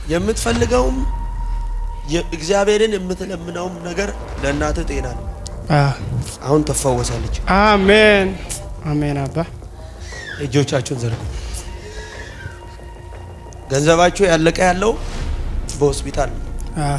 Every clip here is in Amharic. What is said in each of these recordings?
የምትፈልገውም የ- እግዚአብሔርን የምትለምነውም ነገር ለእናትህ ጤና ነው። አዎ። አሁን ትፈወሳለች። አሜን አሜን አባ እጆቻችሁን ዘርጉ። ገንዘባችሁ ያለቀ ያለው በሆስፒታል ነው። አዎ፣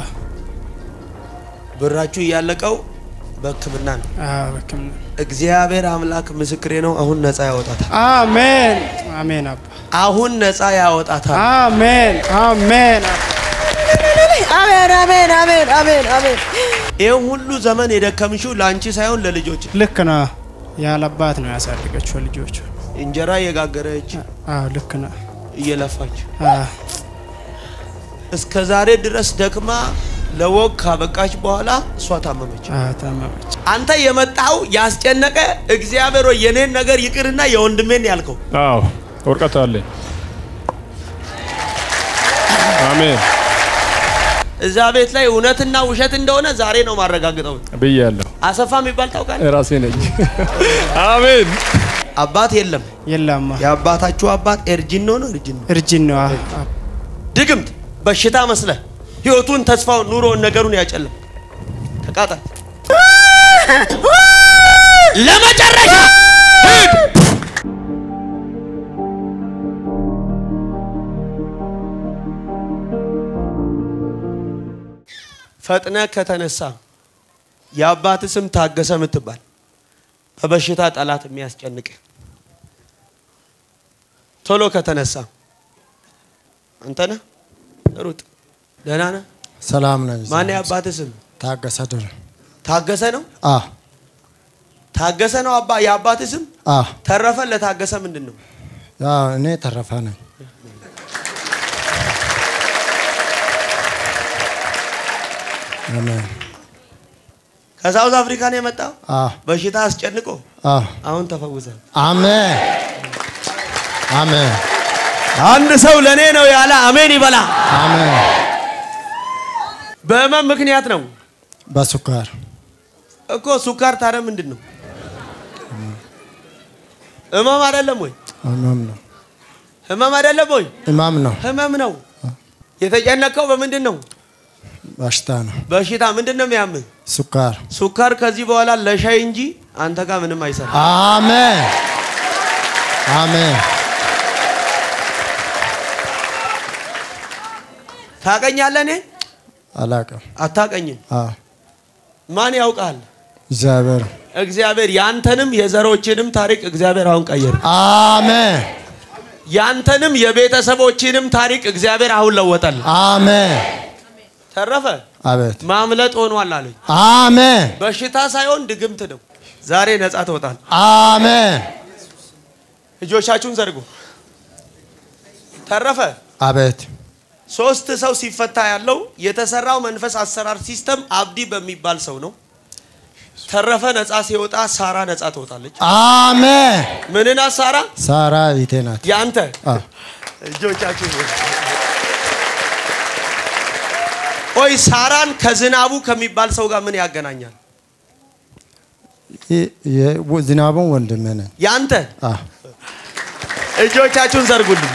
ብራችሁ እያለቀው በሕክምና ነው። አዎ፣ በሕክምና እግዚአብሔር አምላክ ምስክሬ ነው። አሁን ነፃ ያወጣታል። አሜን አሜን አባ አሁን ነፃ ያወጣታል። አሜን አሜን አባ አሜን አሜን አሜን አሜን አሜን። ይህ ሁሉ ዘመን የደከምሽው ለአንቺ ሳይሆን ለልጆች ልክ ነው። ያለ አባት ነው ያሳደገችው ልጆቹ። እንጀራ እየጋገረች አዎ ልክ ነው። እየለፋች አዎ እስከ ዛሬ ድረስ ደክማ ለወግ ካበቃች በኋላ እሷ ታመመች። አዎ ታመመች። አንተ የመጣው ያስጨነቀ እግዚአብሔር ሆይ የኔን ነገር ይቅርና የወንድሜን ያልከው አዎ ወርቀት አለኝ። አሜን እዛ ቤት ላይ እውነትና ውሸት እንደሆነ ዛሬ ነው ማረጋግጠው። ብያለሁ። አሰፋ የሚባል ታውቃለህ? ራሴ ነኝ። አሜን አባት የለም። የላማ የአባታችሁ አባት ኤርጂኖ ነው። ኤርጂኖ እርጅን ነው። አዎ፣ አዎ። ድግምት በሽታ መስለ ህይወቱን፣ ተስፋውን፣ ኑሮውን፣ ነገሩን ያጨለም ተቃጠል። ለመጨረሻ ሂድ። ፈጥነ ከተነሳ የአባት ስም ታገሰ የምትባል በበሽታ ጠላት የሚያስጨንቅ ቶሎ ከተነሳ አንተ ነህ። ሩጥ። ደህና ነህ? ሰላም ነኝ። ማን የአባት ስም? ታገሰ ድር ታገሰ ነው። አ ታገሰ ነው አባ የአባት ስም። አ ተረፈ ለታገሰ ምንድን ነው? ያ እኔ ተረፈ ነኝ። አሜን። ከሳውዝ አፍሪካ ነው የመጣው። አ በሽታ አስጨንቆ አ አሁን ተፈውሰ። አሜን አሜን አንድ ሰው ለእኔ ነው ያለ አሜን ይበላ። አሜን። በህመም ምክንያት ነው በሱካር እኮ። ሱካር ታዲያ ምንድን ነው? ህመም አይደለም ወይ? ህመም ነው ህመም አይደለም ወይ? ህመም ነው ህመም ነው። የተጨነቀው በምንድን ነው? በሽታ ነው በሽታ ምንድን ነው የሚያምህ? ሱካር። ሱካር ከዚህ በኋላ ለሻይ እንጂ አንተ ጋር ምንም አይሰራ። አሜን አሜን። ታቀኛለህ? እኔ አላቅም። አታቀኝም። አ ማን ያውቃል? እግዚአብሔር እግዚአብሔር ያንተንም የዘሮችንም ታሪክ እግዚአብሔር አሁን ቀየረ። አሜን ያንተንም የቤተሰቦችንም ታሪክ እግዚአብሔር አሁን ለወጠል። አሜን። ተረፈ አቤት ማምለጥ ሆኗል አለኝ። አሜን በሽታ ሳይሆን ድግምት ነው። ዛሬ ነፃ ትወጣል። አሜን። እጆቻችሁን ዘርጉ። ተረፈ አቤት ሶስት ሰው ሲፈታ ያለው የተሰራው መንፈስ አሰራር ሲስተም አብዲ በሚባል ሰው ነው። ተረፈ ነፃ ሲወጣ ሳራ ነፃ ትወጣለች። አሜን። ምንና ሳራ ሳራ ቤቴ ናት። ያንተ አ እጆቻችሁ ቆይ ሳራን ከዝናቡ ከሚባል ሰው ጋር ምን ያገናኛል? ይ- የ- ዝናቡን ወንድሜ ነን። ያንተ አ እጆቻችሁን ዘርጉልኝ።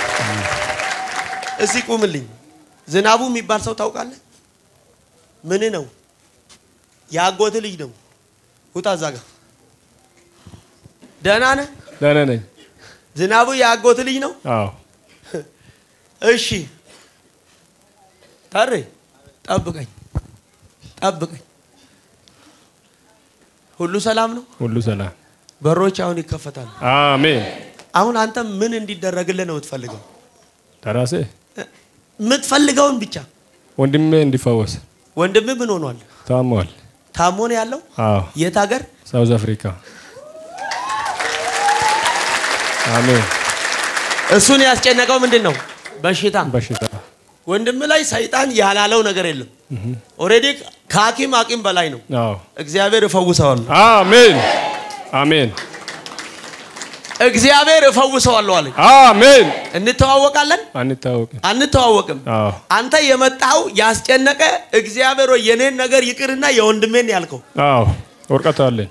እስቲ ቁምልኝ። ዝናቡ የሚባል ሰው ታውቃለህ? ምን ነው? የአጎት ልጅ ነው። ውጣ እዛ ጋር። ደህና ነህ? ደህና ነኝ። ዝናቡ የአጎት ልጅ ነው። አዎ እሺ ታሬ ጠብቀኝ፣ ጠብቀኝ። ሁሉ ሰላም ነው። ሁሉ ሰላም። በሮች አሁን ይከፈታሉ። አሜን። አሁን አንተ ምን እንዲደረግልህ ነው የምትፈልገው? ተራሴ የምትፈልገውን ብቻ። ወንድሜ እንዲፈወስ ወንድምህ ምን ሆኗል? ታሟል። ታሞ ነው ያለው? አዎ የት ሀገር? ሳውዝ አፍሪካ። አሜን። እሱን ያስጨነቀው ምንድን ነው? በሽታ። በሽታ ወንድም ላይ ሰይጣን ያላለው ነገር የለም። ኦልሬዲ ከሐኪም አቂም በላይ ነው። አዎ እግዚአብሔር እፈውሰዋለሁ፣ አሜን አሜን እግዚአብሔር እፈውሰዋለሁ አለኝ። አሜን። እንተዋወቃለን? አንታወቅም። አንተዋወቅም። አዎ አንተ የመጣው ያስጨነቀ እግዚአብሔር ሆይ የኔን ነገር ይቅርና የወንድሜን ያልከው አዎ ወርቀት አለኝ።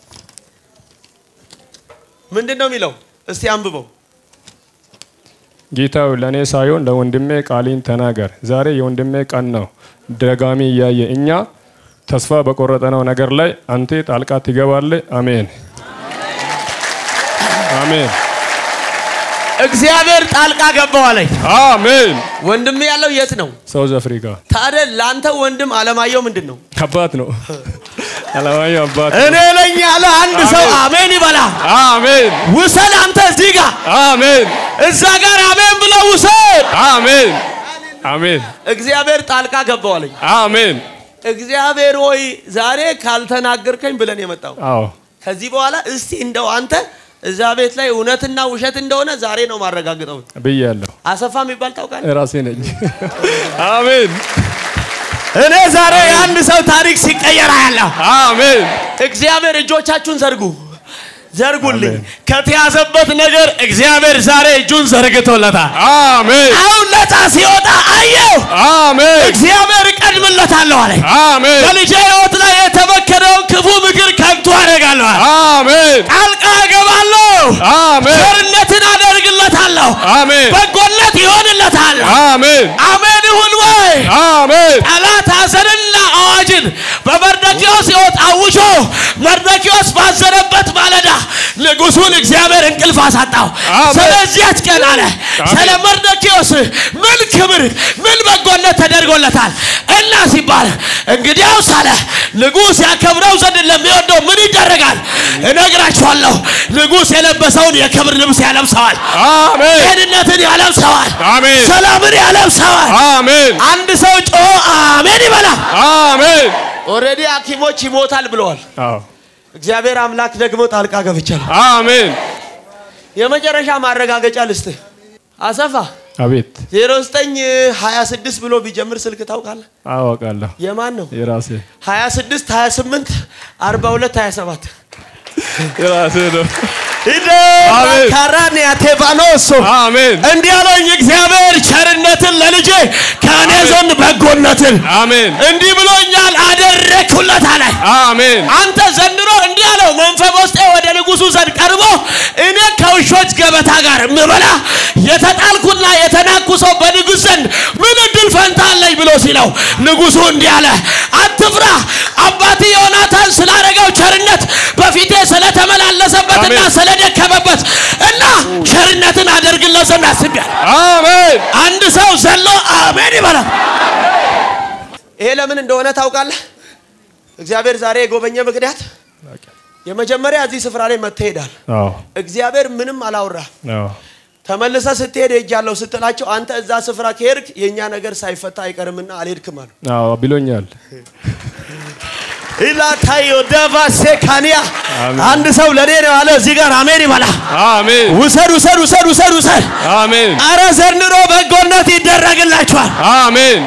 ምንድን ነው የሚለው? እስቲ አንብበው። ጌታው ለእኔ ሳይሆን ለወንድሜ ቃሊን ተናገር። ዛሬ የወንድሜ ቀን ነው። ደጋሚ እያየ እኛ ተስፋ በቆረጠነው ነገር ላይ አንተ ጣልቃ ትገባለህ። አሜን አሜን እግዚአብሔር ጣልቃ ገባው አለኝ። አሜን። ወንድም ያለው የት ነው ሳውዝ አፍሪካ ታዲያ? ለአንተ ወንድም አለማየሁ ምንድን ነው? አባት ነው። አለማየሁ አባት ነው። እኔ ነኝ ያለ አንድ ሰው አሜን ይበላ። አሜን ውሰድ አንተ እዚህ ጋር አሜን እዛ ጋር አሜን ብለው ውሰድ። አሜን አሜን እግዚአብሔር ጣልቃ ገባው አለኝ። አሜን። እግዚአብሔር ሆይ ዛሬ ካልተናገርከኝ ብለን የመጣው አዎ ከዚህ በኋላ እስቲ እንደው አንተ እዛ ቤት ላይ እውነትና ውሸት እንደሆነ ዛሬ ነው ማረጋግጠው። ብያለሁ። አሰፋ የሚባል ታውቃለህ? ራሴ ነኝ። አሜን እኔ ዛሬ የአንድ ሰው ታሪክ ሲቀየር አያለሁ። አሜን እግዚአብሔር እጆቻችሁን ዘርጉ ዘርጉልኝ። አሜን። ከተያዘበት ነገር እግዚአብሔር ዛሬ እጁን ዘርግቶለታል። አሜን አሁን ነፃ ሲወጣ አየው። አሜን እግዚአብሔር እቀድምለታለሁ አለ። አሜን በልጄ ሕይወት ላይ የተመከረውን ክፉ ምክር ከንቱ አደርጋለሁ አለ። አሜን ጣልቃ እገባለሁ። አሜን ቸርነትን አደርግለታለሁ። አሜን በጎነት ይሆንለታል። አሜን አሜን ይሁን ወይ? አሜን ጠላት ሐዘንና አዋጅን በመርዶክዮስ ሕይወት አውጆ መርዶክዮስ ባዘነበት ማለዳ ንጉሡን እግዚአብሔር እንቅልፍ አሳጣው። አሜን። ስለዚያች ቀን አለ አሜን። ስለ መርዶክዮስ ምን ክብር ምን በጎነት ተደርጎለታል እና ሲባል እንግዲያውስ አለ ንጉሥ ያከብረው ዘንድ ለሚወደው ምን ይደረጋል? እነግራችኋለሁ። ንጉሥ የለበሰውን የክብር ልብስ ያለብሰዋል። አሜን ጤንነትን ያለብሰዋል። አሜን ሰላምን ያለብሰዋል። አሜን አንድ ሰው ጮ አሜን ይበላ። አሜን ኦልሬዲ ሐኪሞች ይሞታል ብለዋል። አዎ እግዚአብሔር አምላክ ደግሞ ጣልቃ ገብቻለሁ። አሜን የመጨረሻ ማረጋገጫ ልስጥህ። አሰፋ አቤት 0926 ብሎ ቢጀምር ስልክ ታውቃለህ? አዋቃለሁ የማን ነው? የራሴ 26 28 42 27 የራሴ ነው ኢደ አሜን። ካራን ያቴባኖሶ አሜን እንዲህ አለኝ እግዚአብሔር ቸርነትን ለልጄ ከእኔ ዘንድ በጎነትን አሜን እንዲህ ብሎኛል አደረግሁለት አለ። አሜን አንተ ዘንድሮ እንዲህ አለው መንፈስ ወደ ንጉሱ ዘንድ ቀርቦ እኔ ከውሾች ገበታ ጋር የምበላ የተጣልኩና የተናኩ ሰው በንጉሥ ዘንድ ምን እድል ፈንታ አለኝ ብሎ ሲለው ንጉሱ እንዲህ አለ አትፍራ አባት ዮናታን ስላደረገው ቸርነት በፊቴ ስለተመላለሰበትና አሜን። ስለደከመበት እና ቸርነትን አደርግለት ዘንድ አስቤያለሁ አሜን አንድ ሰው ዘሎ አሜን ይበላል ይሄ ለምን እንደሆነ ታውቃለህ እግዚአብሔር ዛሬ የጎበኘ ምክንያት የመጀመሪያ እዚህ ስፍራ ላይ መትሄዳል አዎ እግዚአብሔር ምንም አላወራ አዎ ተመልሰ ስትሄድ ሄጃለሁ ስትላቸው አንተ እዛ ስፍራ ከሄድክ የእኛ ነገር ሳይፈታ አይቀርምና አልሄድክም አሉ አዎ ብሎኛል ኢላታዮ ደቫሴ ካኒያ አሜን። አንድ ሰው ለኔ ነው ያለ እዚህ ጋር አሜን ይበላ አሜን ውሰድ ውሰድ ውሰድ ውሰድ ውሰድ አሜን አረ ዘንድሮ በጎነት ይደረግላችኋል አሜን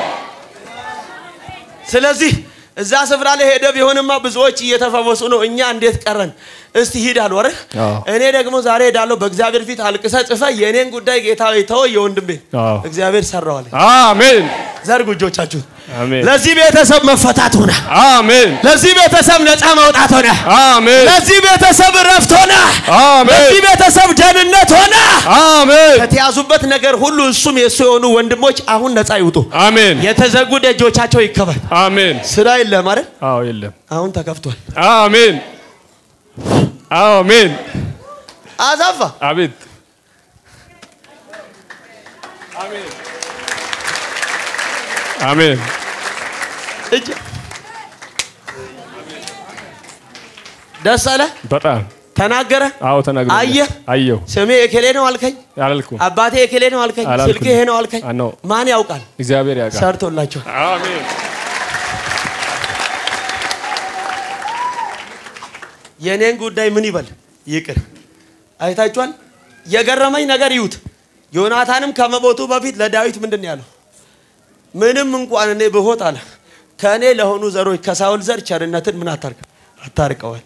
ስለዚህ እዛ ስፍራ ላይ ሄደ ቢሆንማ ብዙዎች እየተፈወሱ ነው። እኛ እንዴት ቀረን? እስቲ ሂድ አሉ አይደል? አዎ። እኔ ደግሞ ዛሬ ሄዳለሁ። በእግዚአብሔር ፊት አልቅሰ ጽፈ የእኔን ጉዳይ ጌታ ሆይ ተወው፣ የወንድሜ አዎ። እግዚአብሔር ሰራዋል። አሜን ዘርጉ እጆቻችሁን። አሜን ለዚህ ቤተሰብ መፈታት ሆነ። አሜን ለዚህ ቤተሰብ ነፃ መውጣት ሆነ። አሜን ለዚህ ቤተሰብ እረፍት ሆነ። አሜን ለዚህ ቤተሰብ ደህንነት ሆነ። አሜን ከተያዙበት ነገር ሁሉ እሱም የእሱ የሆኑ ወንድሞች አሁን ነፃ ይውጡ። አሜን የተዘጉ ደጆቻቸው ይከፈት። አሜን ስራ የለም አይደል? አዎ የለም አሁን ተከፍቷል። አሜን አሜን አዛፋ አቤት አሜን እጅ ደስ አለ በጣም ተናገረ አዎ ተናግሮ አየህ? አየሁ ስሜ የኬሌ ነው አልከኝ አላልኩም አባቴ የኬሌ ነው አልከኝ አላልኩም። ስልክ ይሄ ነው አልከኝ አዎ። ማን ያውቃል እግዚአብሔር ያውቃል ሰርቶላቸው አሜን የእኔን ጉዳይ ምን ይበል ይቅር አይታችኋል የገረመኝ ነገር ይዩት ዮናታንም ከመሞቱ በፊት ለዳዊት ምንድን ነው ያለው ምንም እንኳን እኔ ብሆት አለ ከእኔ ለሆኑ ዘሮች ከሳውል ዘር ቸርነትን ምን አታርቅ አታርቀዋል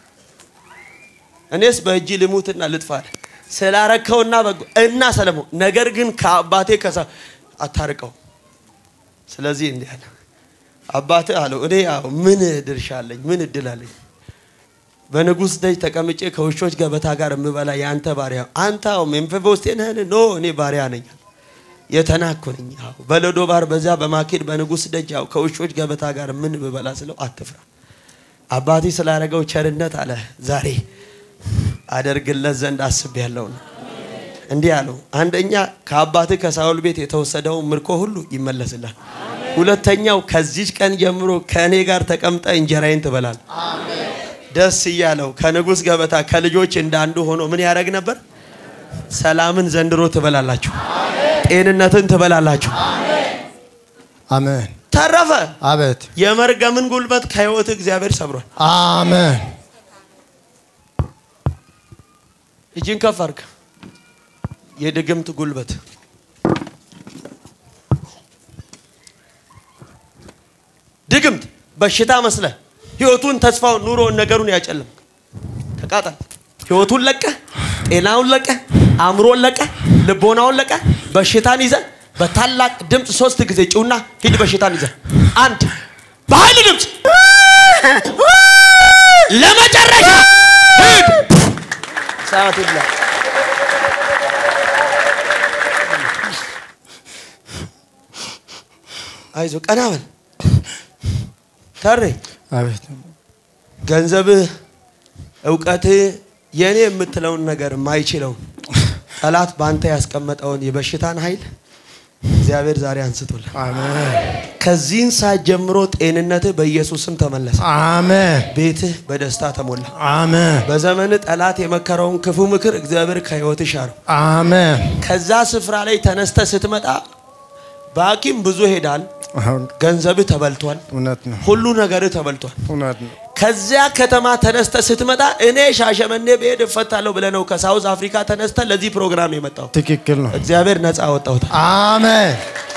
እኔስ በእጅ ልሙትና ልጥፋ አለ ስላረከውና በጎ እና ሰለሞን ነገር ግን ከአባቴ ከሳ አታርቀው ስለዚህ እንዲህ አለ አባትህ አለው እኔ ያው ምን ድርሻ አለኝ ምን እድል አለኝ በንጉሥ ደጅ ተቀምጬ ከውሾች ገበታ ጋር የምበላ የአንተ ባሪያ አንተ አዎ ሜምፊቦስቴ ነህን? ኖ እኔ ባሪያ ነኝ፣ የተናኩ ነኝ። አዎ በሎዶ ባር በዚያ በማኬድ በንጉሥ ደጅ ያው ከውሾች ገበታ ጋር ምን ብበላ ስለው አትፍራ፣ አባቴ ስላደረገው ቸርነት አለ ዛሬ አደርግለት ዘንድ አስቤያለሁ ነው። እንዲህ አለው፣ አንደኛ ከአባትህ ከሳውል ቤት የተወሰደው ምርኮ ሁሉ ይመለስላል። ሁለተኛው ከዚች ቀን ጀምሮ ከእኔ ጋር ተቀምጠ እንጀራዬን ትበላል። ደስ እያለው ከንጉሥ ገበታ ከልጆች እንዳንዱ ሆኖ ምን ያደርግ ነበር? ሰላምን ዘንድሮ ትበላላችሁ፣ ጤንነትን ትበላላችሁ። አሜን። ተረፈ አቤት። የመርገምን ጉልበት ከህይወት እግዚአብሔር ሰብሯል። አሜን። እጅን ከፍ አድርግ። የድግምት ጉልበት ድግምት በሽታ መስለ ህይወቱን፣ ተስፋውን፣ ኑሮውን፣ ነገሩን ያጨልም። ተቃጠል። ህይወቱን ለቀ፣ ጤናውን ለቀ፣ አእምሮን ለቀ፣ ልቦናውን ለቀ። በሽታን ይዘ በታላቅ ድምፅ ሶስት ጊዜ ጭውና ሂድ። በሽታን ይዘ አንድ በኃይል ድምፅ ለመጨረሻ ሂድ። ሰዓት ይብላ። አይዞ ቀና በል ተሬ አቤት። ገንዘብህ፣ እውቀትህ የኔ የምትለውን ነገር የማይችለውን ጠላት በአንተ ያስቀመጠውን የበሽታን ኃይል እግዚአብሔር ዛሬ አንስቶልህ አሜን። ከዚህን ሰዓት ጀምሮ ጤንነትህ በኢየሱስ ስም ተመለሰ። አሜን። ቤትህ በደስታ ተሞላ። አሜን። በዘመን ጠላት የመከረውን ክፉ ምክር እግዚአብሔር ከህይወት ሻረው። አሜን። ከዛ ስፍራ ላይ ተነስተ ስትመጣ በሐኪም ብዙ ሄዳል። አሁን ገንዘብህ ተበልቷል። እውነት ነው። ሁሉ ነገርህ ተበልቷል። እውነት ነው። ከዚያ ከተማ ተነስተ ስትመጣ እኔ ሻሸመኔ ብሄድ እፈታለሁ ብለህ ነው ከሳውዝ አፍሪካ ተነስተ ለዚህ ፕሮግራም የመጣው። ትክክል ነው። እግዚአብሔር ነፃ አወጣውታል። አሜን።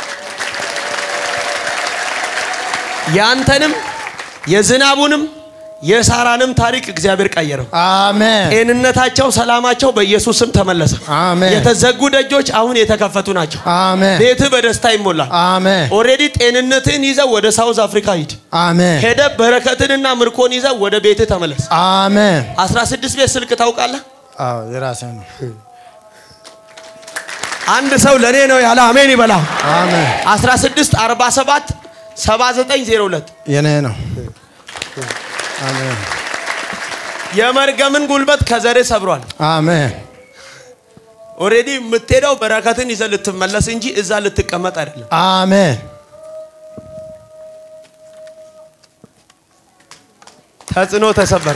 ያንተንም የዝናቡንም የሳራንም ታሪክ እግዚአብሔር ቀየረው። አሜን። ጤንነታቸው፣ ሰላማቸው በኢየሱስ ስም ተመለሰ። አሜን። የተዘጉ ደጆች አሁን የተከፈቱ ናቸው። አሜን። ቤትህ በደስታ ይሞላል። አሜን። ኦሬዲ ጤንነትህን ይዘህ ወደ ሳውዝ አፍሪካ ሂድ። አሜን። ሄደ በረከትንና ምርኮን ይዘህ ወደ ቤትህ ተመለስ። አሜን። 16 ቤት ስልክ ታውቃለህ? አዎ የራሴ ነው። አንድ ሰው ለእኔ ነው ያለ አሜን ይበላ። አሜን። 16 47 7902 የኔ ነው። አሜን። የመርገምን ጉልበት ከዘርህ ሰብሯል። አሜን። ኦሬዲ የምትሄደው በረከትን ይዘህ ልትመለስ እንጂ እዛ ልትቀመጥ አይደለም። አሜን። ተጽዕኖ ተሰበረ።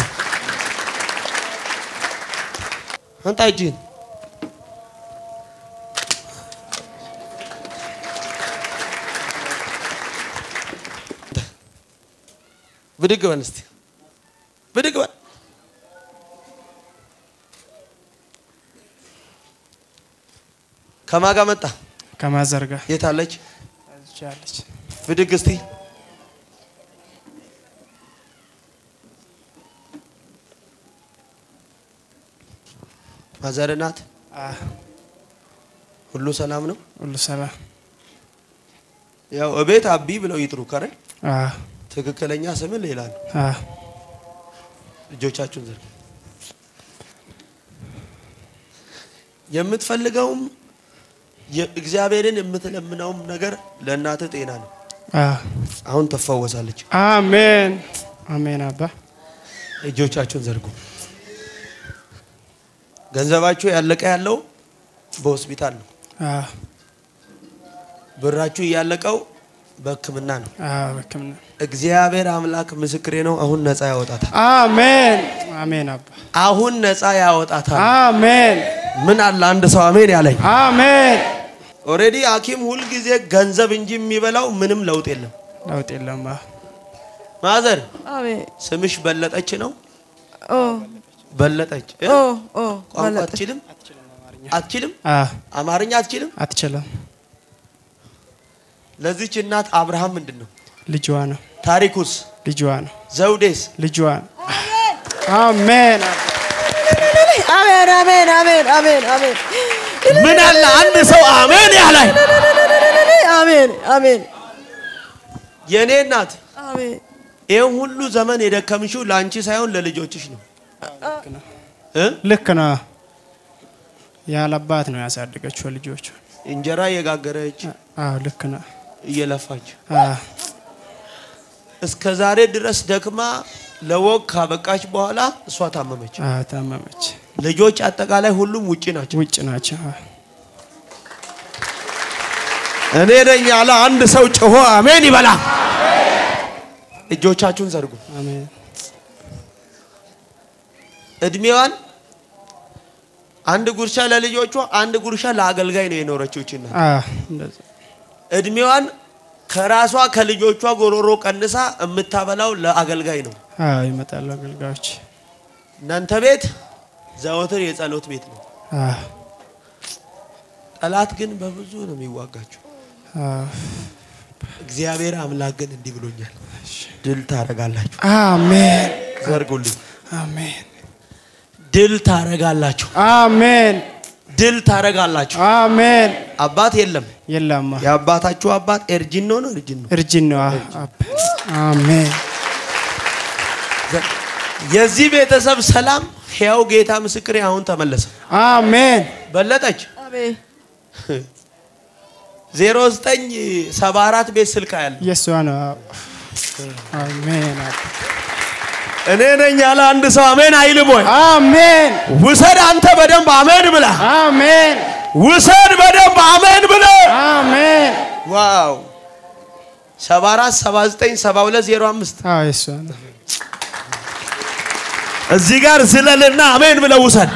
አንጣ እጅህን ብድግ በል እስቲ ብድግ በል። ከማን ጋር መጣ? ከማዘርጋ የት አለች? ያለች ብድግ እስቲ ማዘር ናት። ሁሉ ሰላም ነው። ሁሉ ሰላም ያው እቤት አቢ ብለው ይጥሩ ከረ አ ትክክለኛ ስም ሌላ ነው። አ እጆቻችሁን ዘርጉ። የምትፈልገውም እግዚአብሔርን የምትለምነውም ነገር ለእናትህ ጤና ነው። አ አሁን ትፈወሳለች። አሜን አሜን አባ እጆቻችሁን ዘርጉ። ገንዘባችሁ ያለቀ ያለው በሆስፒታል ነው። አ ብራችሁ እያለቀው በሕክምና ነው። አ በሕክምና እግዚአብሔር አምላክ ምስክሬ ነው። አሁን ነፃ ያወጣታል። አሜን አሜን አባ አሁን ነፃ ያወጣታል። አሜን ምን አለ አንድ ሰው አሜን ያለኝ። አሜን ኦሬዲ ሐኪም ሁልጊዜ ገንዘብ እንጂ የሚበላው ምንም ለውጥ የለም። ለውጥ የለም አ ማዘር አሜን ስምሽ በለጠች ነው። ኦ በለጠች እ? ኦ ኦ ቋንቋ በለጠ አትችልም? አትችልም? አ አማርኛ አትችልም? አትችልም ለዚች እናት አብርሃም ምንድን ነው ልጇ ነው ታሪኩስ? ልጇ ነው ዘውዴስ? ልጇ ነው አሜን አባ አሜን አሜን አሜን አሜን አሜን ምን አለ አንድ ሰው አሜን ያለኝ። አሜን አሜን የእኔ እናት አሜን ይህን ሁሉ ዘመን የደከምሽው ለአንቺ ሳይሆን ለልጆችሽ ነው። እ? ልክ ነው። ያለ አባት ነው ያሳደገችው ልጆቹ። እንጀራ እየጋገረች አዎ ልክ ነው። እየለፋች አዎ እስከ ዛሬ ድረስ ደክማ ለወግ ካበቃች በኋላ እሷ ታመመች። አዎ ታመመች። ልጆች አጠቃላይ ሁሉም ውጪ ናቸው። ውጭ ናቸው። አዎ። እኔ ነኝ ያለ አንድ ሰው ጮሆ አሜን ይበላ። እጆቻችሁን ዘርጉ። አሜን እድሜዋን አንድ ጉርሻ ለልጆቿ አንድ ጉርሻ ለአገልጋይ ነው የኖረችው ይቺ እናት። አዎ እንደዛ እድሜዋን ከራሷ ከልጆቿ ጎሮሮ ቀንሳ የምታበላው ለአገልጋይ ነው። አዎ ይመጣሉ አገልጋዮች። እናንተ ቤት ዘወትር የጸሎት ቤት ነው። አዎ ጠላት ግን በብዙ ነው የሚዋጋቸው። አዎ እግዚአብሔር አምላክ ግን እንዲህ ብሎኛል፣ ድል ታረጋላችሁ። አሜን ዘርጉልኝ። አሜን ድል ታረጋላችሁ። አሜን ድል ታረጋላችሁ። አሜን። አባት የለም። የላማ የአባታችሁ አባት ኤርጂኖ ነው እርጅን ነው። እርጅን ነው። አዎ አብ- አሜን የዚህ ቤተሰብ ሰላም ሕያው ጌታ ምስክሬ አሁን ተመለሰ። አሜን በለጠች አሜን 0974 ቤት ስልክ ያለ የእሷ ነው። አዎ። አሜን አብ- እኔ ነኝ ያለ አንድ ሰው አሜን አይልም ወይ? አሜን ውሰድ አንተ በደንብ አሜን ብላ አሜን ውሰድ በደንብ አሜን ብለ አሜን። ዋው 74 79 72 05 አዎ የእሷ ነው። እዚህ ጋር ዝለልና አሜን ብለ ውሰድ።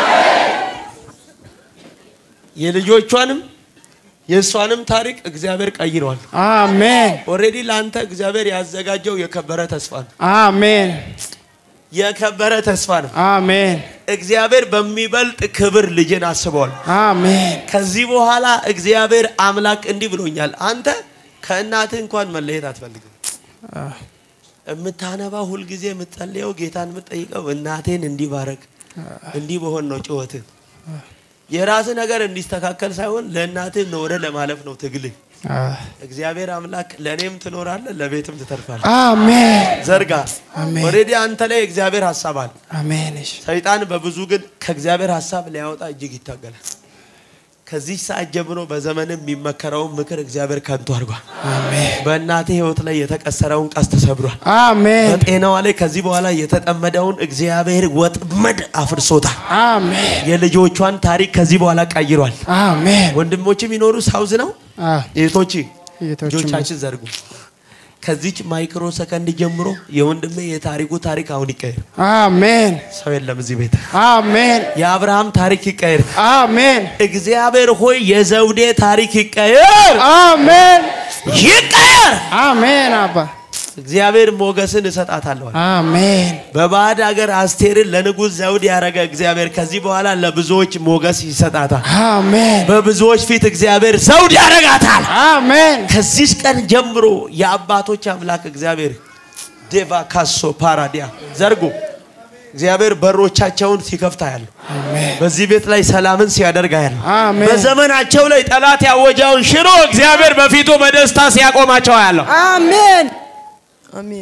የልጆቿንም የእሷንም ታሪክ እግዚአብሔር ቀይረዋል። አሜን ኦልሬዲ ለአንተ እግዚአብሔር ያዘጋጀው የከበረ ተስፋ ነው። አሜን የከበረ ተስፋ ነው። አሜን እግዚአብሔር በሚበልጥ ክብር ልጅን አስበዋል። አሜን ከዚህ በኋላ እግዚአብሔር አምላክ እንዲህ ብሎኛል። አንተ ከእናትህ እንኳን መለየት አትፈልግም። አዎ የምታነባ ሁልጊዜ የምትጸልየው ጌታን የምትጠይቀው እናቴን እንዲባረክ እንዲህ በሆን ነው ጭወትን የራስህ ነገር እንዲስተካከል ሳይሆን ለእናትህ ኖረ ለማለፍ ነው ትግልህ። አዎ እግዚአብሔር አምላክ ለእኔም ትኖራለህ፣ ለቤትም ትተርፋለህ። አሜን ዘርጋ አሜን። ኦልሬዲ አንተ ላይ እግዚአብሔር ሀሳብ አለ። አሜን እሺ ሰይጣን በብዙ ግን ከእግዚአብሔር ሀሳብ ሊያወጣ እጅግ ይታገላል። ከዚህ ሰዓት ጀምሮ በዘመን የሚመከረውን ምክር እግዚአብሔር ከንቱ አድርጓል። አሜን በእናትህ ህይወት ላይ የተቀሰረውን ቀስት ተሰብሯል። አሜን በጤናዋ ላይ ከዚህ በኋላ የተጠመደውን እግዚአብሔር ወጥመድ አፍርሶታል። አሜን የልጆቿን ታሪክ ከዚህ በኋላ ቀይሯል። አሜን ወንድሞች የሚኖሩ ሳውዝ ነው። አዎ እህቶች እህቶችም ልጆቻችን ዘርጉ። ከዚች ማይክሮ ሰከንድ ጀምሮ የወንድሜ የታሪኩ ታሪክ አሁን ይቀየር። አሜን ሰው የለም እዚህ ቤት። አሜን የአብርሃም ታሪክ ይቀየር። አሜን እግዚአብሔር ሆይ የዘውዴ ታሪክ ይቀየር፣ አሜን ይቀየር። አሜን አባ እግዚአብሔር ሞገስን እሰጣታለሁ። አሜን በባዕድ ሀገር አስቴርን ለንጉሥ ዘውድ ያደረገ እግዚአብሔር ከዚህ በኋላ ለብዙዎች ሞገስ ይሰጣታል። አሜን በብዙዎች ፊት እግዚአብሔር ዘውድ ያደርጋታል። አሜን ከዚህ ቀን ጀምሮ የአባቶች አምላክ እግዚአብሔር ዴቫ ካሶ ፓራዲያ ዘርጉ እግዚአብሔር በሮቻቸውን ሲከፍታ ያለው አሜን በዚህ ቤት ላይ ሰላምን ሲያደርጋ ያለው አሜን በዘመናቸው ላይ ጠላት ያወጃውን ሽሮ እግዚአብሔር በፊቱ በደስታ ሲያቆማቸው ያለው አሜን አሜን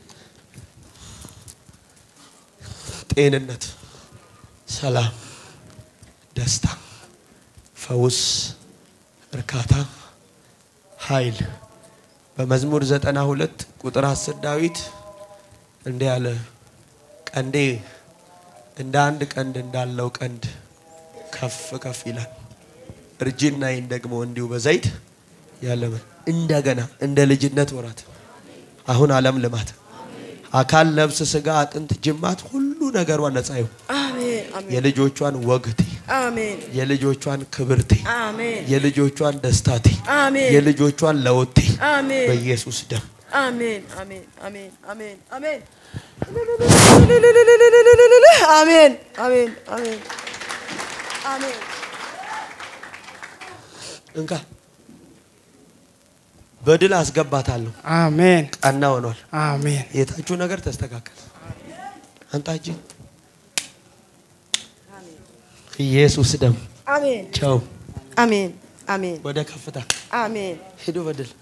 ጤንነት፣ ሰላም፣ ደስታ፣ ፈውስ፣ እርካታ፣ ኃይል በመዝሙር ዘጠና ሁለት ቁጥር አስር ዳዊት እንዲህ ያለ ቀንዴ እንደ አንድ ቀንድ እንዳለው ቀንድ ከፍ ከፍ ይላል፣ እርጅናዬን ደግሞ እንዲሁ በዘይት ያለምን እንደገና እንደ ልጅነት ወራት አሁን ዓለም ልማት አካል ነፍስ ስጋ አጥንት ጅማት ሁሉ ነገሯ ነፃ ይሁን። አሜን አሜን የልጆቿን ወግቴ አሜን የልጆቿን ክብርቴ አሜን የልጆቿን ደስታቴ አሜን የልጆቿን ለውቴ አሜን በኢየሱስ ደም አሜን አሜን አሜን አሜን አሜን አሜን አሜን አሜን አሜን እንካ በድል አስገባታለሁ። አሜን ቀና ሆኗል። አሜን የታችሁ ነገር ተስተካከል። አንታች ኢየሱስ ደም አሜን ቸው አሜን አሜን ወደ ከፍታ አሜን ሂዱ በድል